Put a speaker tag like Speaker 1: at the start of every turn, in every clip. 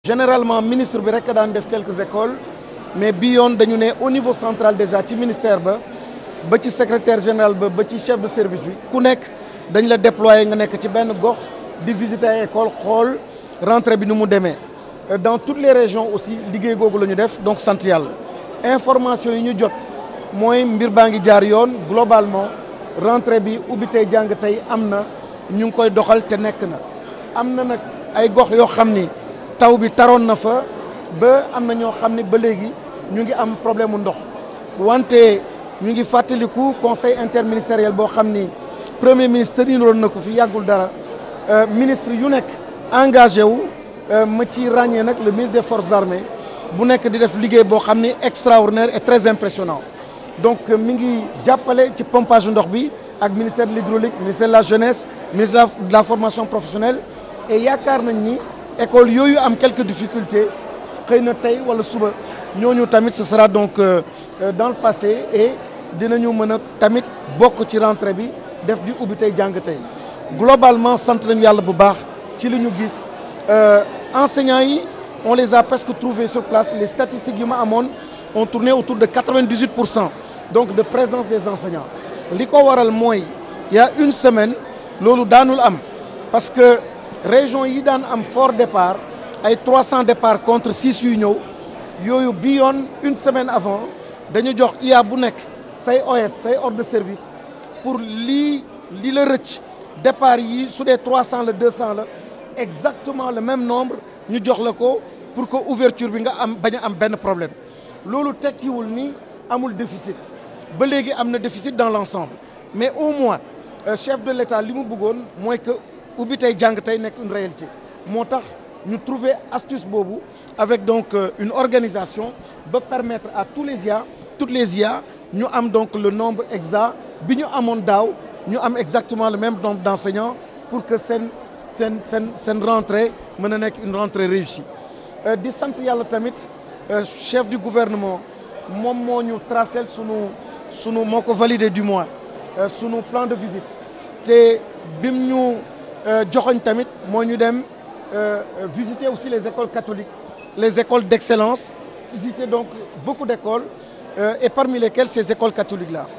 Speaker 1: généralement ministre bi rek daan def quelques écoles mais bi yoon dañu ne au niveau central déjà ci ministère ba ba ci secrétaire général ba ba ci chef de service bi ku nekk dañ la déployer nga nekk ci benn gox di visiter ay école xool rentrée bi nu mu demee dans toutes les régions aussi liggéey googu la ñu def donc sant yàlla information yi ñu jot mooy mbir baa ngi jaar yoon globalement rentrée bi ubbi tey jàng tey am na ñu ngi koy doxal te nekk na am na nag ay gox yoo xam ni taw bi taroon na fa ba am na ñoo xam ni ba léegi ñu ngi am problème mu ndox wante ñu ngi fàttaliku conseil interministériel boo xam ni premier ministre tëniroon na ko fi yàggul dara ministre yu nekk engagé wu ma ci ràññee nag le ministre des forces armées bu nekk di def liggéey boo xam ni extraordinaire et très impressionnant donc mi ngi jàppale ci pompage ndox bi ak ministère de l'hydraulique ministère de la jeunesse ministère de la formation professionnelle et yaakaar nañ ni école yooyu am quelques difficultés xëy na tey wala suba ñooñu tamit ce sera donc dans le passé et dinañu mën a tamit bokk ci rentrée bi def di ubbi tey jàng tey globalement sant nañu yàlla bu baax ci li ñu gis enseignants yi on les a presque trouvés sur place les statistiques yu ma amoon ont tourné autour de 98 pour cent donc de présence des enseignants li ko waral mooy il y a une semaine loolu daanul am parce que région yi daan am fort départ ay 300 départ contre 6 yu ñëw yooyu bi yoon une semaine avant dañu jox IA bu nekk say OS say ordre de service pour lii li la rëcc départ yi su dee 300 la 200 la exactement le même nombre ñu jox la ko pour que ouverture bi nga am bañ a am benn problème loolu tekkiwul ni amul déficit ba léegi am na déficit dans l'ensemble mais au moins euh, chef de l'État li mu bëggoon mooy que ubbi tey jàng tey nekk une réalité moo tax ñu trouver astuce boobu avec donc euh, une organisation ba permettre à tous les IA toutes les IA ñu am donc le nombre exact bi ñu amoon daaw ñu am exactement le même nombre d'enseignants pour que seen seen seen seen rentrée mën a nekk une rentrée réussie di sant yàlla tamit chef du gouvernement moom moo ñu tracé sunu sunu moo ko validé du moins sunu plan de visite te bim ñu joxoñ tamit moo ñu dem visiter aussi les écoles catholiques les écoles d'excellence visiter donc beaucoup d'écoles et parmi lesquelles ces écoles catholiques là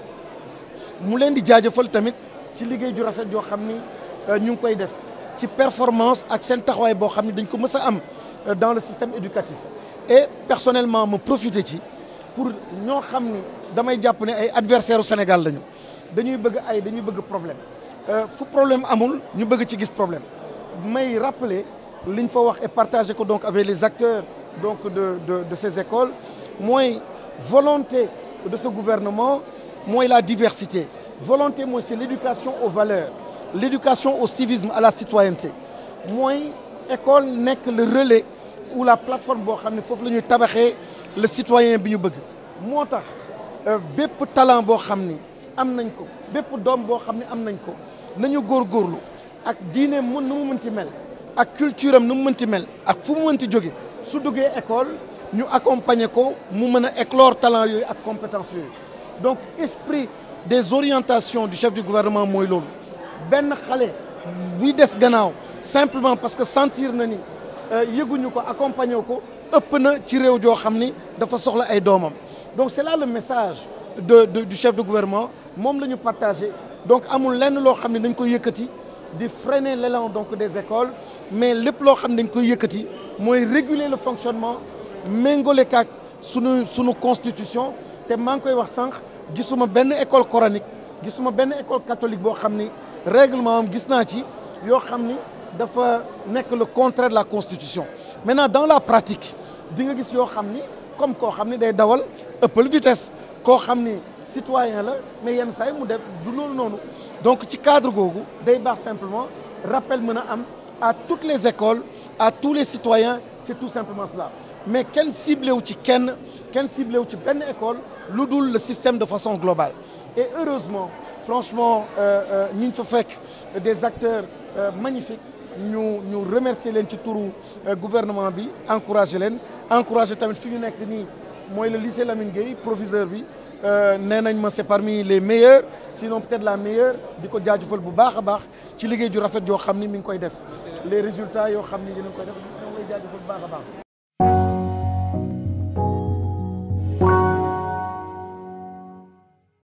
Speaker 1: mu leen di jaajëfal tamit ci liggéey ju rafet joo xam ni ñu ngi koy def ci performance ak seen taxawaay boo xam ne dañ ko mës a am dans le système éducatif et personnellement ma profité ci pour ñoo xam ni damay jàpp ne ay adversaires au Sénégal lañu dañuy bëgg ay dañuy bëgg problème fu problème amul ñu bëgg ci gis problème may rappeler liñ fa wax et partager ko donc avec les acteurs donc de de de ces écoles mooy volonté de ce gouvernement mooy la diversité volonté mooy c'est l'éducation aux valeurs l'éducation au civisme à la citoyenneté mooy école nekk le relais ou la plateforme boo xam ne foofu la ñuy tabaxee le citoyen bi ñu bëgg moo tax bépp talent boo xam ni am nañ ko bépp doom boo xam ne am nañ ko nañu góorgóorlu ak diine mun nu mu mënti mel ak culture am nu mu mënti mel ak fu mu mënti jóge su duggee école ñu accompagner ko mu mën a éclore talent yooyu ak compétence yooyu donc esprit des orientations du chef du gouvernement mooy loolu benn xale buy des gannaaw simplement parce que sentir na ni yëguñu ko accompagner ko ëpp na ci réew joo xam ni dafa soxla ay doomam donc c'est là le message de, de du chef de gouvernement moom la ñu partagé donc amul lenn loo xam ne dañ koy yëkkati di freiner l'élan donc des écoles mais lépp loo xam ne dañ koy yëkkati mooy réguler le fonctionnement méngale kaak sunu sunu constitution te maa ngi koy wax sànq gisuma benn école coranique gisuma benn école catholique boo xam ni règlement am gis naa ci yoo xam ni dafa nekk le contraire de la constitution maintenant dans la pratique di nga gis yoo xam ni comme koo xam ni day dawal ëppal vitesse koo xam ni citoyen la mais yenn saa yi mu def du loolu noonu donc ci cadre googu day baax simplement rappel mën a am à toutes les écoles à tous les citoyens c'est tout simplement cela mais kenn ciblé wu ci kenn kenn ciblé wu ci benn école lu dul le système de façon globale et heureusement franchement ñi ñu fa fekk des acteurs magnifiques ñu ñu remercier leen ci turu gouvernement bi encourager leen encourager tamit fi ñu nekk nii mooy le lycée Lamine Gueye proviseur bi nee nañ ma c'est parmi les meilleurs sinon peut-être la meilleure di ko jaajëfal bu baax a baax ci liggéey ju rafet yoo xam ni mi ngi koy def les résultats yoo xam ni dinañ koy def jaajëfal bu baax a baax